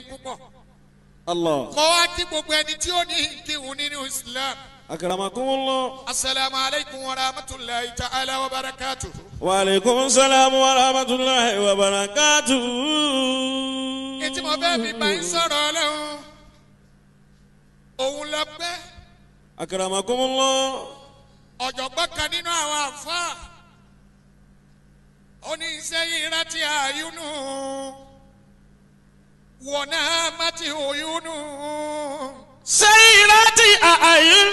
púpọ̀ الله mo wá kí gbogbo ẹni tí ó ní kíhun nínú islam أكرمكم الله asalaamu alaykum wa rahmatulahi ta'ala wa barakatu. وعليكم السلام ورحمة الله وبركاته ètí mo fẹ́ fi bá yín sọ̀rọ̀ ọlọ́run òun lọ pẹ́ أكرمكم الله ọ̀jọ̀gbọ́n kan nínú àwọn àfáà ó ní sẹ́yìn rántí àyúnú wọ̀nà mátì òyúnú سيرت أعين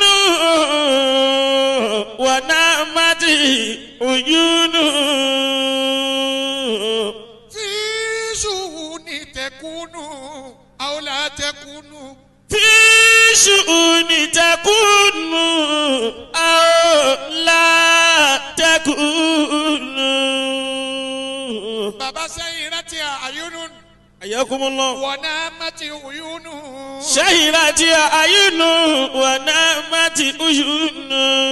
ونامت عيون fíṣù ní tẹkúnú àwòlá tẹkúnú في شؤون تكون أو لا تكون bàbá sẹ́yìn rántí àyúnú حياكم الله wọ̀nà mátì òyúnú شهرت أعين ونامت عيون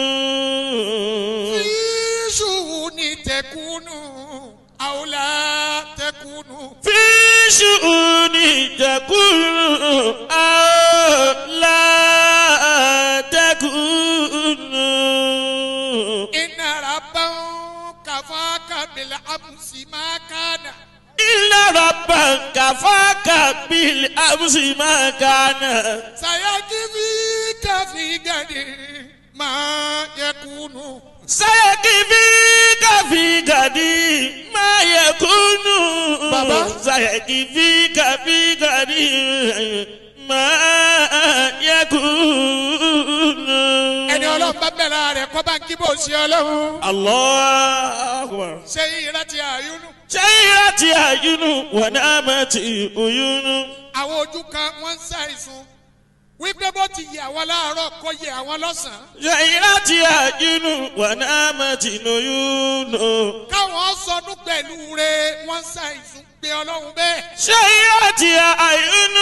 fíṣù ní tẹkúnú àwòlá tẹkúnú. في شؤون تكون أو لا تكون إن ربهم كفاك بالأمس ما كان إلا ربك كفاك بالأمس ما كان سيكفيك في غد ما يكون سيكفيك في غدي ما يكون بابا. سيكفيك في غدي ما يكون ẹni ọlọ́run bá bẹ̀rẹ̀ rẹ̀ kọ́ bá ń kí bó ṣe ọlọ́run الله أكبر ṣé ìrántí àyúnú شيرت أعين ونامت عيون àwọn ojú kan wọ́n ń ṣàìsùn wípé bó ti yẹ àwọn láàárọ̀ kó yẹ àwọn lọ́sàn-án شيرت أعين ونامت عيون káwọn sọdún pẹ̀lú rẹ̀ wọ́n ń ṣàìsùn pé ọlọ́run bẹ́ẹ̀ شيرت أعين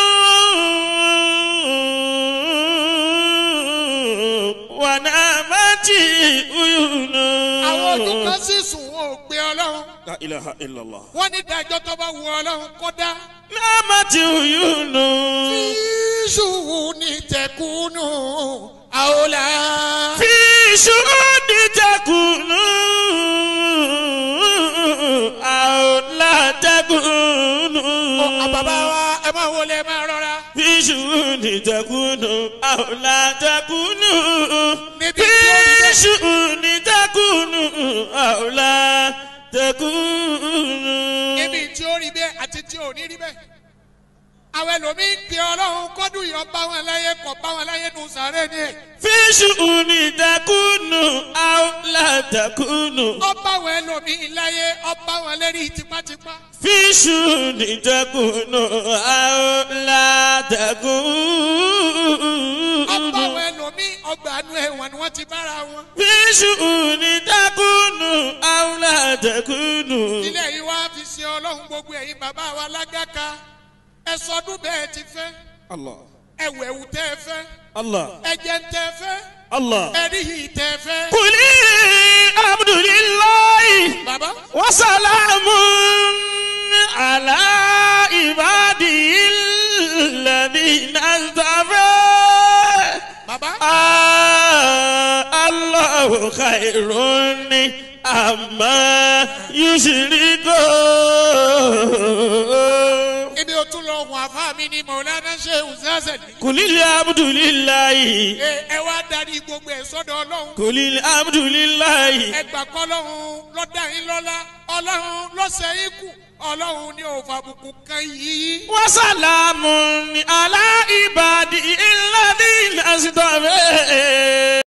ونامت عيون àwọn ojú kan sì sùn wọn ò pé ọlọ́run لا إله إلا الله wọ́n ní dájọ́ tó bá wu ọlọ́run kó dá. نامت عيون Fíṣù ní tẹkùnù àwòlá. في شهود تكون أو لا تكون Àbàbá wa ẹ máa wọlé ẹ máa rọra. في شؤون تكون أو لا تكون Níbi في tí ó rí bẹ́ẹ̀. شؤون تكون أو لا تكون Níbi tí ó rí bẹ́ẹ̀ àti tí ò ní rí bẹ́ẹ̀. Àwọn ẹlòmíín pe ọlọ́run kọ́dún yọ bá wọn láyé kọ̀ bá wọn láyé nù sàárẹ̀ ni ẹ̀. في شؤون تكون أو لا تكون Ọba wọn ẹlòmíín láyé ọba wọn lérí tipátipá. في شؤون تكون أو لا تكون Ọba wọn ẹlòmíín ọgbà àánú ẹ̀wọ̀n ni wọ́n ti bára wọn. في شؤون تكون أو لا تكون Ilé yìí wá fi ṣe ọlọ́run gbogbo ẹ̀yin bàbá wa lágàkà. Ẹ sọdún bẹ́ẹ̀ ti fẹ́. الله Ẹ̀wẹ̀wù tẹ́ ẹ fẹ́. الله Ẹ̀jẹ̀ ń tẹ́ ẹ fẹ́. الله Ẹ̀rí yìí tẹ́ ẹ fẹ́. قل الحمد لله Bàbá. وسلام على عباده الذين اصطفى Bàbá. آه الله خير أما يشركون Ibi o tún lọ hùn àfa mi ni Mọ̀lánà ṣe Uzazẹ̀ ní. قل الحمد لله Ẹ ẹ wá darí gbogbo ẹ̀ sọ́dọ̀ Ọlọ́run. قل الحمد لله Ẹ gbà kọ́ Ọlọ́run lọ́dà yín lọ́lá. Ọlọ́run lọ́sẹ̀ yín kù. Ọlọ́run ní òfò àbùkù kan yìí. وسلام على عباده الذين اصطفى